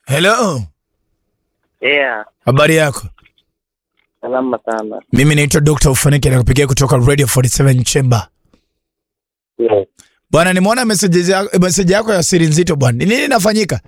Hello, Yeah, habari yako? salama sana. Mimi naitwa Dr. Ufaniki nakupigia kutoka Radio 47 Chamber. Yes. Bwana, nimeona message yako, message yako ya siri nzito bwana. Ni nini inafanyika?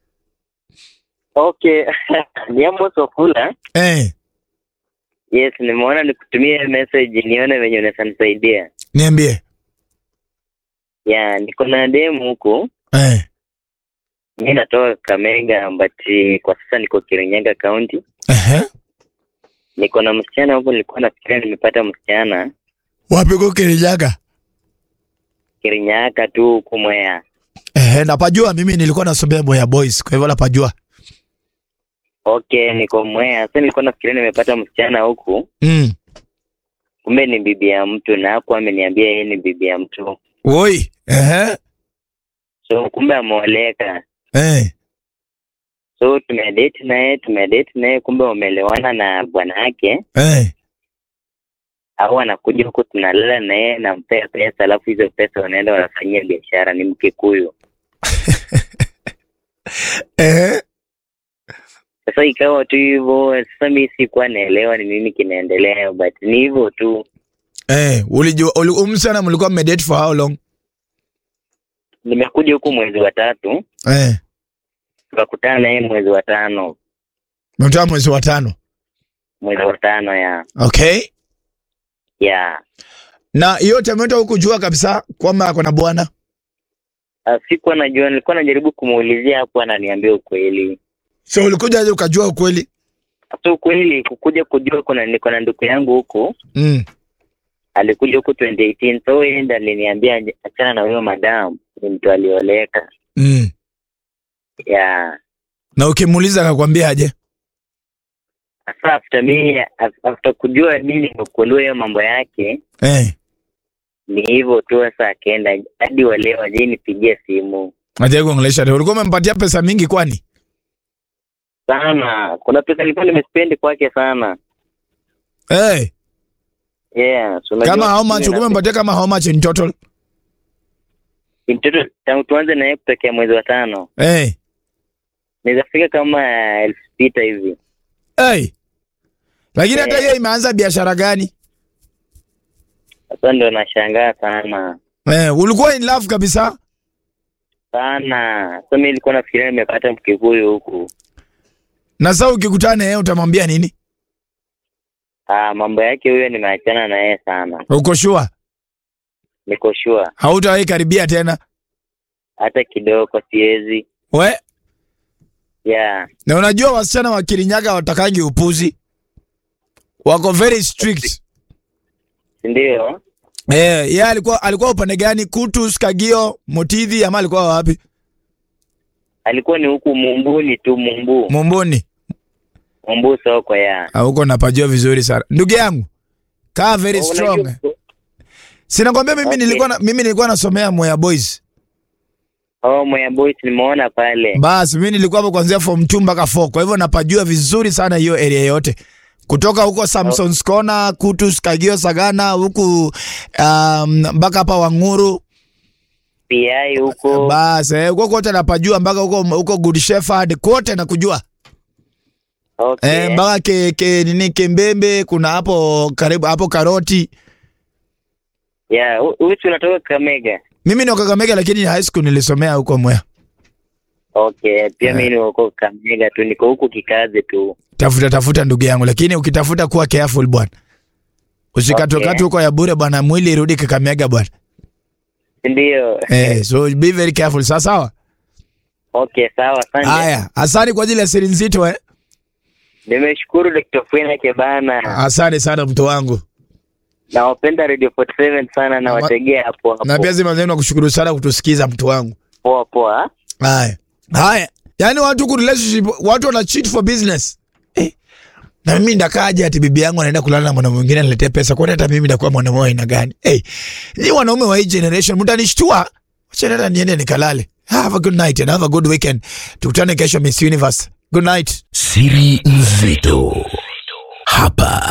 Okay. ni Amos Wafula. Eh, Yes, nimeona nikutumie message nione venye unaweza nisaidia. niambie. Yeah, niko na demu huku. Eh, Mi natoka Kamega but kwa sasa niko Kirinyaga County. ehe. Niko na msichana huku, nilikuwa nafikiria nimepata msichana Wapi uko Kirinyaga? Kirinyaga tu huku Mwea. Ehe, napajua mimi nilikuwa nasomea Boya Boys, kwa hivyo napajua. Okay, niko Mwea. Sasa nilikuwa nafikiria nimepata msichana huku, Mm. kumbe ni bibi ya mtu na hakuwa ameniambia yeye ni bibi ya mtu. Oi, ehe. So kumbe ameoleka. Eh. so tumedate naye tumedate naye kumbe wameelewana na bwana yake Eh. au anakuja huku tunalala naye nampea pesa alafu hizo pesa wanaenda wanafanyia biashara ni mkikuyu Ehe. sasa ikawa tu hivyo sasa mi sikuwa naelewa ni nini kinaendelea but ni hivyo tu Eh, ulijua uli, umsana mlikuwa mmedate for how long? nimekuja huku mwezi wa tatu Eh. tukakutana naye mwezi wa tano Mtoa mwezi wa tano. mwezi wa tano ya Okay. ya Na hiyo tameta hukujua kabisa kwamba ako na bwana. Ah, sikuwa najua nilikuwa najaribu kumuulizia hapo ananiambia ukweli So ulikuja aje ukajua ukweli? sasa ukweli kukuja kujua kuna niko na ndugu yangu huku Mm. alikuja huku 2018 so yeye ndo aliniambia achana na huyo madam ni mtu alioleka Mm. ya Na ukimuuliza akakwambia aje? sasa after mi after kujua mi nimekuelewa hiyo mambo yake Eh. ni hivyo tu sasa akaenda hadi waleo ajai nipigia simu Aje kuongelesha leo. Ulikuwa umempatia pesa mingi kwani? sana kuna pesa nilikuwa nimespendi kwake sana Eh. yeah so unajua Kama how much mimi ulikuwa na- umempatia kama how much in total? mtoto tangu tuanze naye kutokea mwezi wa tano Eh. naweza fika kama elfu sita hivi Eh. Lakini hata Eh. hiyo imeanza biashara gani? sasa ndo nashangaa sana Eh, ulikuwa in love kabisa? sana sasa mi nilikuwa nafikiria nimepata mkikuyu huku Na sasa ukikutana na yeye utamwambia nini? Ah, mambo yake huyo nimeachana na yeye sana, Uko sure? niko sure Hautawahi karibia tena? hata kidogo siwezi. We, Yeah, na unajua wasichana wa Kirinyaga watakangi upuzi. Wako very strict. ndio Eh, yeye alikuwa alikuwa upande gani? Kutus, Kagio, Motithi ama alikuwa wapi? alikuwa ni huku Mumbuni tu, Mumbu Momboni. Mumbu soko ya Ah, huko napajua vizuri sana. Ndugu yangu, kaa very strong. Unajua- Sinakwambia mimi Okay. nilikuwa na, mimi nilikuwa nasomea Moya Boys. Oh, Moya Boys nimeona pale. Basi mimi nilikuwa hapo kuanzia form 2 mpaka 4. Kwa hivyo napajua vizuri sana hiyo area yote. Kutoka huko Samson's Corner, Kutus, Kagio, Sagana huku um, mpaka hapa Wanguru. PI huko Basi eh, huko kote napajua mpaka huko huko Good Shepherd kote nakujua. okay. Eh, mpaka ke, ke, nini Kembembe kuna hapo karibu hapo Karoti. Yeah, hu- huyu si unatoka Kamega? Mimi ni wa Kakamega lakini high school nilisomea huko Mwea. Okay, pia mimi ni huko Kamega tu, niko huku kikazi tu. Tafuta tafuta ndugu yangu, lakini ukitafuta kuwa careful bwana. Usikatwe Okay. huko ya bure bwana, mwili irudi Kakamega bwana. Ndio. Eh, so be very careful. Sawa sawa. Okay, sawa, asante. Haya, asante kwa ajili ya siri nzito eh. Nimeshukuru Dr. Fwena Kebana. Asante sana mtu wangu. Nawapenda Radio 47 sana na wategea hapo hapo. Na pia zima zenu kushukuru sana kutusikiza mtu wangu. Poa poa. Haya. Haya. Yaani watu ku relationship, watu wana cheat for business. Eh. Na mimi ndakaje ati bibi yangu anaenda kulala na mwanaume mwingine aniletee pesa. Kwani hata mimi ndakuwa mwanaume wa aina gani? Eh. Ni wanaume wa hii generation mtanishtua. Acha hata niende nikalale. Have a good night and have a good weekend. Tukutane kesho Miss Universe. Good night. Siri nzito hapa